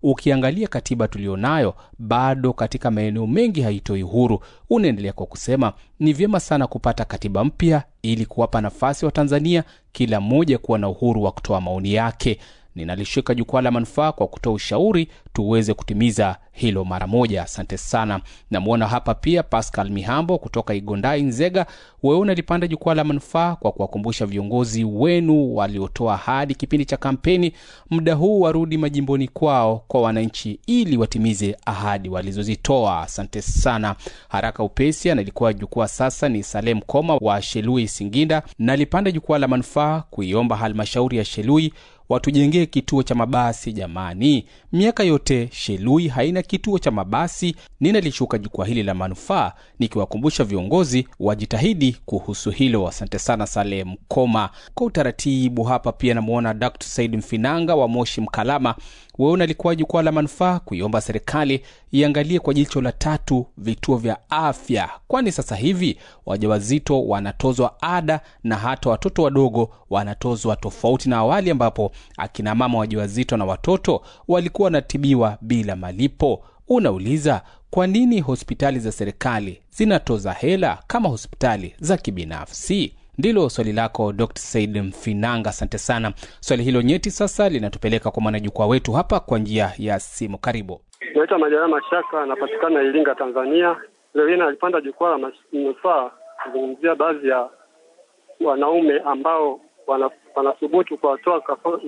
ukiangalia katiba tulionayo bado katika maeneo mengi haitoi uhuru. Unaendelea kwa kusema ni vyema sana kupata katiba mpya ili kuwapa nafasi wa Tanzania kila mmoja kuwa na uhuru wa kutoa maoni yake. Ninalishika jukwaa la manufaa kwa kutoa ushauri tuweze kutimiza hilo mara moja. Asante sana. Namwona hapa pia Pascal Mihambo kutoka Igondai, Nzega. Wewe unalipanda jukwaa la manufaa kwa kuwakumbusha viongozi wenu waliotoa ahadi kipindi cha kampeni, muda huu warudi majimboni kwao kwa wananchi ili watimize ahadi walizozitoa. Asante sana. Haraka upesi analikuwa jukwaa sasa ni Salem Koma wa Shelui, Singinda. Nalipanda jukwaa la manufaa kuiomba halmashauri ya Shelui watujengee kituo cha mabasi jamani. Miaka yote Shelui haina kituo cha mabasi. Ninalishuka jukwaa hili la manufaa nikiwakumbusha viongozi wajitahidi kuhusu hilo. Asante sana Salem Koma. Kwa utaratibu hapa pia namwona Dr. Said Mfinanga wa Moshi Mkalama. Wewe unalikuwa jukwaa la manufaa kuiomba serikali iangalie kwa jicho la tatu vituo vya afya, kwani sasa hivi wajawazito wanatozwa ada na hata watoto wadogo wanatozwa tofauti na awali ambapo akina mama wajawazito na watoto walikuwa wanatibiwa bila malipo. Unauliza, kwa nini hospitali za serikali zinatoza hela kama hospitali za kibinafsi? Ndilo swali lako Dr. Said Mfinanga, asante sana. Swali hilo nyeti sasa linatupeleka kwa mwanajukwaa wetu hapa kwa njia ya simu. Karibu. Naitwa Majaliwa Mashaka, anapatikana Iringa, Tanzania. Leo hii nalipanda jukwaa la manufaa kuzungumzia baadhi ya wanaume ambao wanathubutu kuwatoa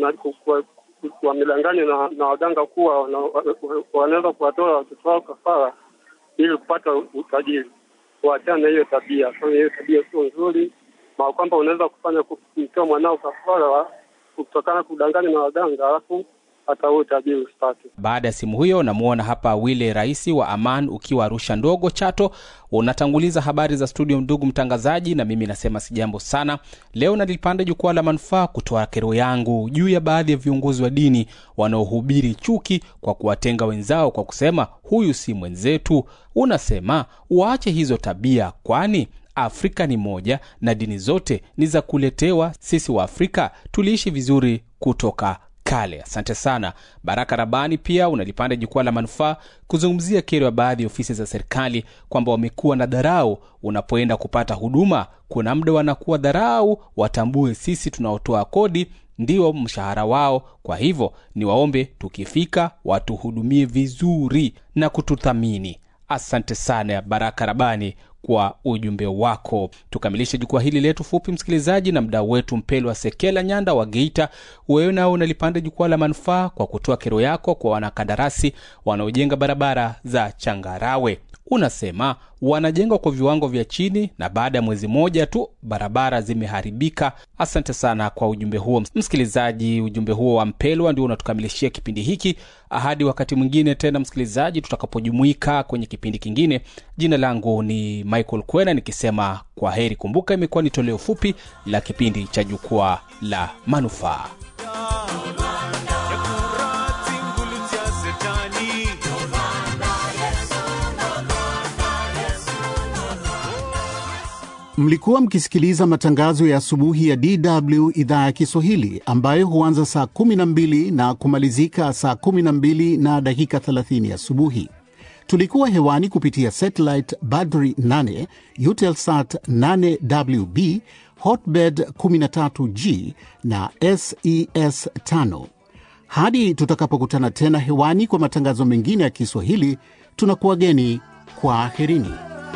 wamedanganywa na, na waganga kuwa wanaweza kuwatoa watoto wao kafara ili kupata utajiri. Kuachana na hiyo tabia, kwa hiyo tabia sio nzuri, na kwamba unaweza kufanya kumtoa mwanao kafara kutokana kudanganywa na waganga alafu hata huo utajiri usipate. Baada ya simu hiyo, namwona hapa Wile Rais wa Aman ukiwa Arusha ndogo Chato, unatanguliza habari za studio. Ndugu mtangazaji, na mimi nasema si jambo sana. Leo nalipanda jukwaa la manufaa kutoa kero yangu juu ya baadhi ya viongozi wa dini wanaohubiri chuki kwa kuwatenga wenzao kwa kusema huyu si mwenzetu. Unasema waache hizo tabia, kwani Afrika ni moja na dini zote ni za kuletewa. Sisi wa Afrika tuliishi vizuri kutoka kale. Asante sana. Baraka Rabani pia unalipanda jukwaa la manufaa kuzungumzia kero ya baadhi ya ofisi za serikali kwamba wamekuwa na dharau. Unapoenda kupata huduma, kuna muda wanakuwa dharau, watambue sisi tunaotoa kodi ndio mshahara wao. Kwa hivyo ni waombe tukifika watuhudumie vizuri na kututhamini. Asante sana Baraka Rabani kwa ujumbe wako. Tukamilishe jukwaa hili letu fupi, msikilizaji, na mdau wetu Mpelwa Sekela Nyanda wa Geita. Wewe nao unalipanda jukwaa la manufaa kwa kutoa kero yako kwa wanakandarasi wanaojenga barabara za changarawe. Unasema wanajengwa kwa viwango vya chini na baada ya mwezi mmoja tu barabara zimeharibika. Asante sana kwa ujumbe huo msikilizaji. Ujumbe huo wa Mpelwa ndio unatukamilishia kipindi hiki. Hadi wakati mwingine tena, msikilizaji, tutakapojumuika kwenye kipindi kingine. Jina langu ni Michael Kwena nikisema kwa heri. Kumbuka, imekuwa ni toleo fupi la kipindi cha jukwaa la manufaa. Mlikuwa mkisikiliza matangazo ya asubuhi ya DW idhaa ya Kiswahili ambayo huanza saa 12 na kumalizika saa 12 na dakika 30 asubuhi. Tulikuwa hewani kupitia satellite Badri 8, Eutelsat 8WB, Hotbird 13G na SES 5. Hadi tutakapokutana tena hewani kwa matangazo mengine ya Kiswahili, tunakuwageni kwa aherini.